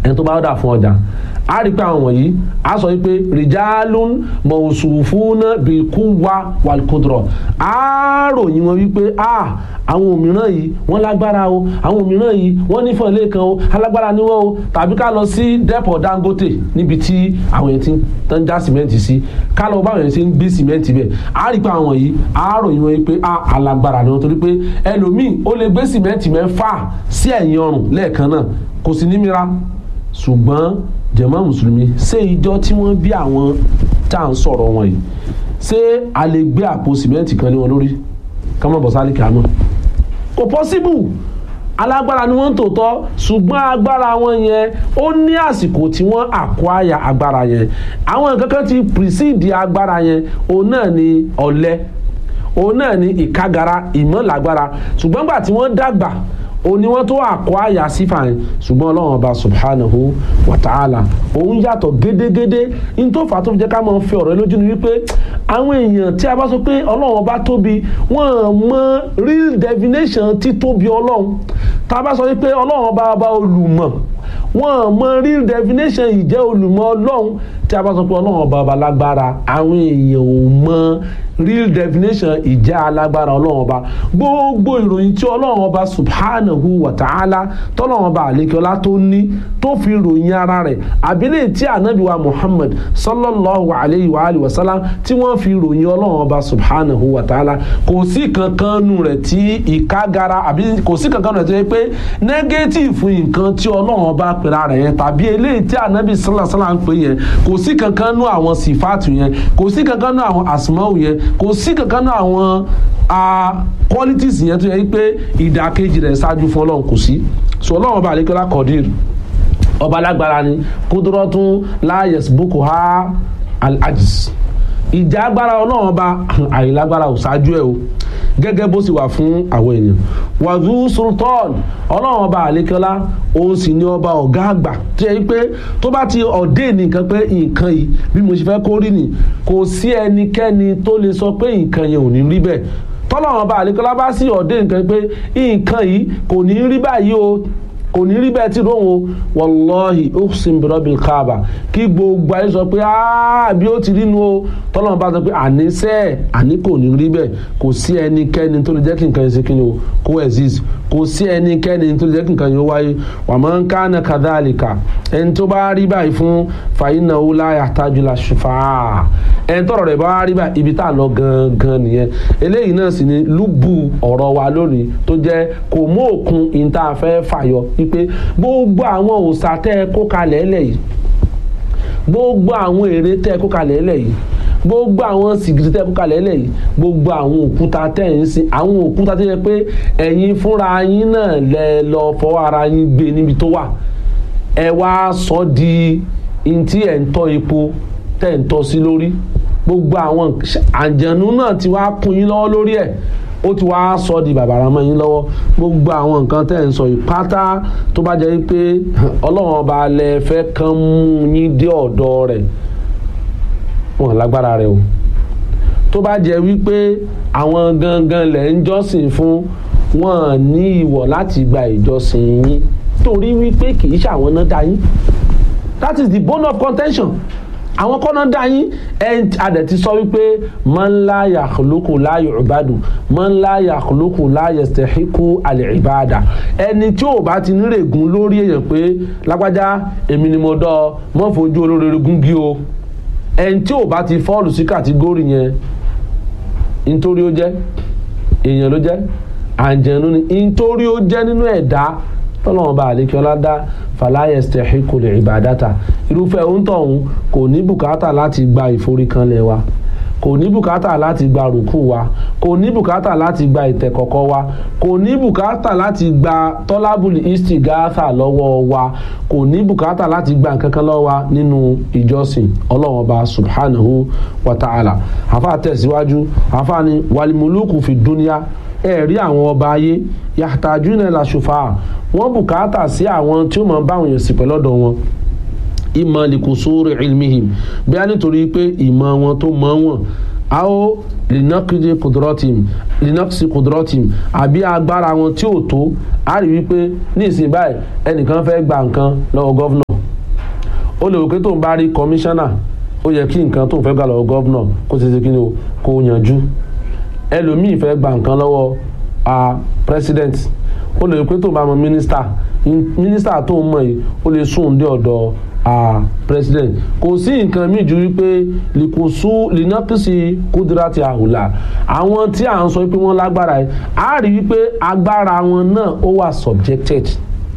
ẹni tó bá ọ̀dà fún ọjà a rí pé àwọn wọ̀nyí a sọ wípé rìjálùn mọ̀ọ́sùfúnà bìkúwa wàlùkùdùrọ̀ a ròyìn wọn wípé a àwọn òmíràn yìí wọ́n lágbára o àwọn òmíràn yìí wọ́n nífọ̀n lẹ́ẹ̀kan o alágbára ni wọ́n o tàbí ká lọ sí dẹ́pọ̀ Dangote níbi tí àwọn yẹn ti ń já sìmẹ́ǹtì sí ká lọ báwọn yẹn ti ń gbé sìmẹ́ǹtì bẹ́ẹ̀ a rí pé àwọn yìí a ròyìn wọn wípé a alágbára ni wọ́n torí pé ẹlòmíì ó lè gbé sìmẹ́ǹtì mẹ́fà sí ẹ̀yìn ọrùn lẹ́ẹ̀kan náà kò sí ní mìíràn ṣùgbọ́n jàmá mùsùlùmí ṣé ìjọ tí wọ́n bí àwọn tá à ń sọ̀rọ̀ wọn yìí ṣé a lè gbé àpò sìmẹ́ǹtì kan lé wọn lórí ká má bọ̀ sálì kàánú kò pọ́síbù alágbára ni wọ́n ń tòótọ́ ṣùgbọ́n agbára wọn yẹn ó ní àsìkò tí wọ́n àkwáyà agbára yẹn àwọn nǹkan kan ti pìrìsìdì agbára yẹn òun náà ni ọ̀lẹ òun náà ni ìkágara ìmọ̀lágbára ṣùgbọ́n gbà tí wọ́n dàgbà òun ni wọ́n tó àkọ́ àyà sífà yẹn ṣùgbọ́n ọlọ́run ọba subhanahu wa ta'ala òun yàtọ̀ gédégédé ní tó fà á tó fi jẹ́ ká máa fi ọ̀rọ̀ ẹ lójú ni wípé àwọn èèyàn tí a bá sọ pé ọlọ́run ọba tóbi wọ́n mọ real definition títóbi ọlọ́run tá a bá sọ wípé ọlọ́run ọba ọba olùmọ̀ wọ́n mọ real definition ìjẹ́ olùmọ̀ ọlọ́run tí a bá sọ pé ọlọ́run ọba ọba lágbára àwọn èèyàn ò mọ real definition ìjẹ́ alágbára ọlọ́run ọba gbogbo ìròyìn tí ọlọ́run ọba subhanahu wa ta'ala tọ́lọ́run ọba àlekọ́lá tó ní tó fi ròyìn ara rẹ̀ àbílẹ̀ tí ànábì wa muhammad sallallahu alayhi wa alihi wa sallam tí wọ́n fi ròyìn ọlọ́run ọba subhanahu wa ta'ala kò sí kankan nù rẹ̀ tí ìkágara àbí kò sí kankan nù rẹ̀ tó yẹ pé negative nǹkan tí ọlọ́run ọba pèrà rẹ̀ yẹn tàbí eléyìí tí ànábì sallallahu alayhi wa sallam ń pè yẹn kò sí kankan nù àwọn sífàtù yẹn kò sí kankan nù àwọn asmau yẹn kò sí kankan nù àwọn qualities yẹn tó yẹ pé ìdàkejì rẹ̀ ṣáájú fún ọlọ́run kò sí so ọlọ́run ọba àlékọ́lá kọ̀dír ọba alágbára ni kúdúrọ́tún láyẹ̀sì boko ha al-ajiz ìjà agbára ọlọ́run ọba àìlágbára ò ṣáájú ẹ̀ o gẹ́gẹ́ bó sì wà fún àwọn èèyàn wàzú sultan ọlọ́run ọba àlékọ́lá òun sì ni ọba ọ̀gá àgbà tó yẹ pé tó bá ti ọ̀dẹ́ nìkan pé nǹkan yìí bí mo ṣe fẹ́ kó rí ni kò sí ẹnikẹ́ni tó lè sọ pé nǹkan yẹn ò ní rí bẹ́ẹ̀ tọ́lọ́run bá àlékọ́lá bá sí ọ̀dẹ́ nǹkan pé nǹkan yìí kò ní rí báyìí o kò ní rí bẹ́ẹ̀ tí lóhùn o wàlọ́hì uqsim birabbil kaaba kí gbogbo ayé sọ pé bí ó ti rí nu o tọ́lọ́run bá sọ pé àníṣe àní kò ní rí bẹ́ẹ̀ kò sí ẹnikẹ́ni tó lè jẹ́ kí nǹkan yẹn ṣe kí ni o kó exist kò sí ẹnikẹ́ni tó lè jẹ́ kí nǹkan yẹn wáyé wa man kana kadhalika ẹni tó bá rí báyìí fún fa innahu la yahtaju ila shufa'a ẹni tọrọ rẹ̀ bá rí báyìí ibi tá a lọ gangan nìyẹn eléyìí náà sì ni lúbù ọ̀rọ̀ wa lónìí tó jẹ́ kò mú òkun ìta fẹ́ fàyọ wípé gbogbo àwọn òòṣà tẹ́ ẹ kó kalẹ̀ ẹlẹ̀ yìí gbogbo àwọn ère tẹ́ ẹ kó kalẹ̀ ẹlẹ̀ yìí gbogbo àwọn sìgìrì tẹ́ ẹ kó kalẹ̀ ẹlẹ̀ yìí gbogbo àwọn òkúta tẹ́ ẹ ń sin àwọn òkúta tẹ́ ẹ pé ẹ̀yin fúnra yín náà lẹ lọ fọwọ́ ara yín gbé níbi tó wà ẹ wá sọ di ntí ẹ̀ ń tọ́ epo tẹ́ ẹ̀ ń tọ́ sí lórí gbogbo àwọn àjànú náà ti wá kún yín lọ́wọ́ lórí ẹ̀ ó ti wá sọ di bàbàrà mọ́ yín lọ́wọ́ gbogbo àwọn nǹkan tẹ́ ẹ̀ ń sọ yìí pátá tó bá jẹ́ pé ọlọ́run ọba lẹ fẹ́ kàn mú yín dé ọ̀dọ̀ rẹ̀ wọn lágbára rẹ̀ o tó bá jẹ́ wípé àwọn gangan lẹ̀ ń jọ́sìn fún wọn ní ìwọ̀ láti gba ìjọsìn yín torí wípé kì í ṣàwọn náà dá yín that is the bone of contention àwọn kọ́nà dá yín ẹ adẹ̀ ti sọ wípé man la yakhluqu la yu'badu man la yakhluqu la yastahiqu al-ibada ẹni tí ò bá ti nírègùn lórí èèyàn pé lágbájá èmi ni mo dọ́ mọ́ fojú olóore gúngi o ẹni tí ò bá ti fọ́ọ̀lù sí kàtígórì yẹn nítorí ó jẹ́ èèyàn ló jẹ́ àǹjẹ̀nu ni nítorí ó jẹ́ nínú ẹ̀dá tọ́lọ́wọ́n bá àlékiọ́lá dá fàlàyé stahiqu li ibadata irúfẹ́ òǹtọ̀hún kò ní bùkátà láti gba ìforíkanlẹ̀ wa kò ní bùkátà láti gba rùkú wa kò ní bùkátà láti gba ìtẹ̀kọ̀kọ̀ wa kò ní bùkátà láti gba tọ́lábùlì istigatha lọ́wọ́ wa kò ní bùkátà láti gba nǹkan kan lọ́wọ́ wa nínú ìjọsìn ọlọ́run ọba subhanahu wa ta'ala àfa tẹ̀síwájú àfa ni walimuluku fi dúníà ẹ̀rí àwọn ọba ayé yahtajuna ila shufa'a wọ́n bùkátà sí àwọn tí ó máa bá àwọn èèyàn sí pẹ̀lọ́dọ̀ wọn ìmọ̀ likusuri ilmihim bí a nítorí pé ìmọ̀ wọn tó mọ̀ wọn a ó linakidi kudrotim linakisi kudrotim àbí agbára wọn tí ò tó a rí wípé ní ìsìn báyìí ẹnìkan fẹ́ gba nǹkan lọ́wọ́ gọ́vnọ̀ ó lè wò pé tóun bá rí kọmíṣánná ó yẹ kí nǹkan tóun fẹ́ gbà lọ́wọ́ gọ́vnà kó ti ṣe kí ni o kó yanjú ẹlòmíì fẹ́ gba nǹkan lọ́wọ́ a president ó lè wò pé tóun bá mọ mínísítà mínísítà tóun mọ̀ yìí ó lè sùn dé ọ̀dọ̀ a president kò sí nǹkan míì ju wípé lìkùsù lìnàkìsì kúdírátì àhùlà àwọn tí à ń sọ pé wọ́n lágbára yìí á rí wípé agbára wọn náà ó wà subjected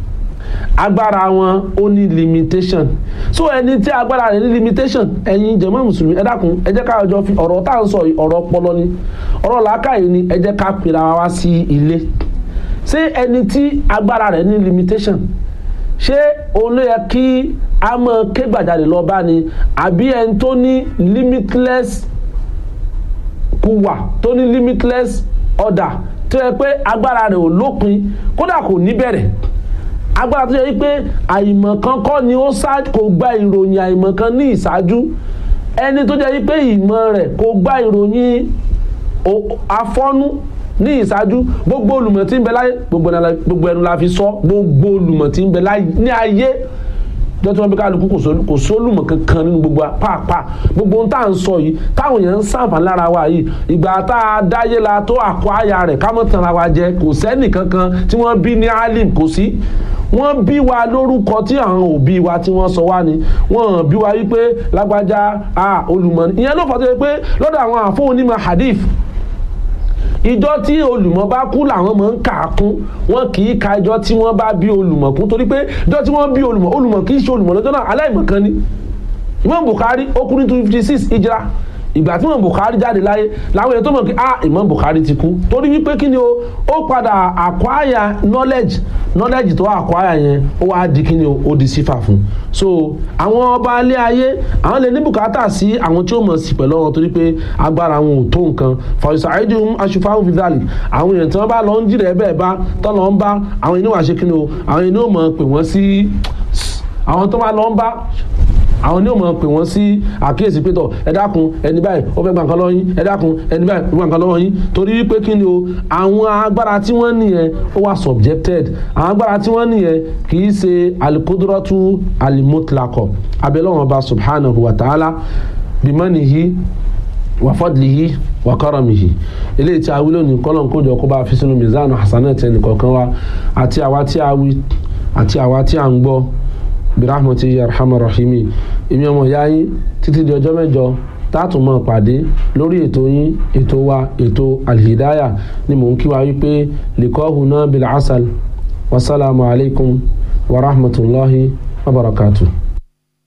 agbára wọn ó ní limitation so ẹni tí agbára rẹ̀ ní limitation ẹ̀yin jẹ̀mọ́ mùsùlùmí ẹ dákun ẹ jẹ́ ká ọjọ́ fi ọ̀rọ̀ tá à ń sọ yìí ọ̀rọ̀ ọpọlọ ni ọ̀rọ̀ làákàyè ni ẹ jẹ́ ká pera wa sí ilé ṣé ẹni tí agbára rẹ̀ ní limitation ṣé òun ló yẹ kí a mọ ké gbàjarè lọ bá ni àbí ẹni tó ní limitless kúwà tó ní limitless order tó yẹ pé agbára rẹ̀ ò lópin kódà kò ní bẹ̀rẹ̀ agbára tó yẹ pé àìmọ̀kan kọ́ ni ó sá kò gba ìròyìn àìmọ̀kan ní ìṣáájú ẹni tó jẹ́ pé ìmọ̀ rẹ̀ kò gba ìròyìn afọ́nú ní ìṣáájú gbogbo olùmọ̀ tí ń bẹ láyé gbogbo ẹnu la fi sọ gbogbo olùmọ̀ tí ń bẹ láyé ní ayé jọ tí wọn bí kálukú kò sólùmọ̀ kankan nínú gbogbo pàápàá gbogbo ohun tá à ń sọ yìí táwọn èèyàn ń sàǹfà lára wa yìí ìgbà tá a dáyé la tó àkọ àyà rẹ̀ ká mọ̀ tanra wa jẹ kò sẹ́nì kankan tí wọ́n bí ní alim kò sí wọ́n bí wa lórúkọ tí àwọn òbí wa tí wọ́n sọ wá ni wọ́n bí wa wípé lágbájá olùmọ̀ ni ìyẹn ló fọ́ tó yẹ pé lọ́dọ̀ àwọn àfọ onímọ̀ hadith ìjọ tí olùmọ̀ bá kú làwọn máa ń kà á kún wọn kì í ka ìjọ tí wọ́n bá bí olùmọ̀ kún torí pé ìjọ tí wọ́n bí olùmọ̀ olùmọ̀ kì í ṣe olùmọ̀ lọ́jọ́ náà aláìmọ̀kan ni Imam Bukhari ó kú ní two fifty six ìjìrá ìgbà tí Imam Bukhari jáde láyé làwọn èèyàn tó mọ̀ pé ah Imam Bukhari ti kú torí wípé kí ni o ó padà acquire knowledge knowledge tó acquire yẹn ó wá di kí ni o ó di sífà fún so àwọn ọba alẹ́ ayé àwọn lè ní bùkátà sí àwọn tí ó mọ̀ sí pẹ̀lú ọ̀rọ̀ torí pé agbára wọn ò tó nǹkan fọyísà àìdíhùn aṣùfáhùn fìdálì àwọn èèyàn tí wọ́n bá lọ ń jìrẹ̀ bẹ́ẹ̀ bá tọ́ lọ ń bá àwọn ènìyàn wà ṣe kí ni o àwọn ènìyàn mọ̀ pé wọ́n sí àwọn tó bá lọ ń bá àwọn ní o mọ̀ pé wọ́n sí àkíyèsí pé tọ̀ ẹ dákun ẹni báyìí ó fẹ́ gba nǹkan lọ́wọ́ yín ẹ dákun ẹni báyìí ó fẹ́ gba nǹkan lọ́wọ́ yín torí wípé kí ni o àwọn agbára tí wọ́n nìyẹn ó wà subjected àwọn agbára tí wọ́n nìyẹn kì í ṣe alikudratu alimotlakọ abẹ́lẹ́wọ̀n ọba subhanahu wa ta'ala bimanihi wa fadlihi wa karamihi eléyìí tí a wí lónìí kọ́lọ̀ kójọ kó bá fi sínú mizanu hasanat ẹnì kọ̀ọ̀kan wa àti àwa tí a wí àti àwa tí a ń gbọ́ birahmati yarhamar rahimi èmi ọmọ ìyá yín títí di ọjọ́ mẹ́jọ táàtún mọ́ pàdé lórí ètò yín ètò wa ètò alhidaya ni mò ń kí wa wípé likọ́hùn náà bil asal wasalaamu alaykum wa rahmatulahi wa barakatuh.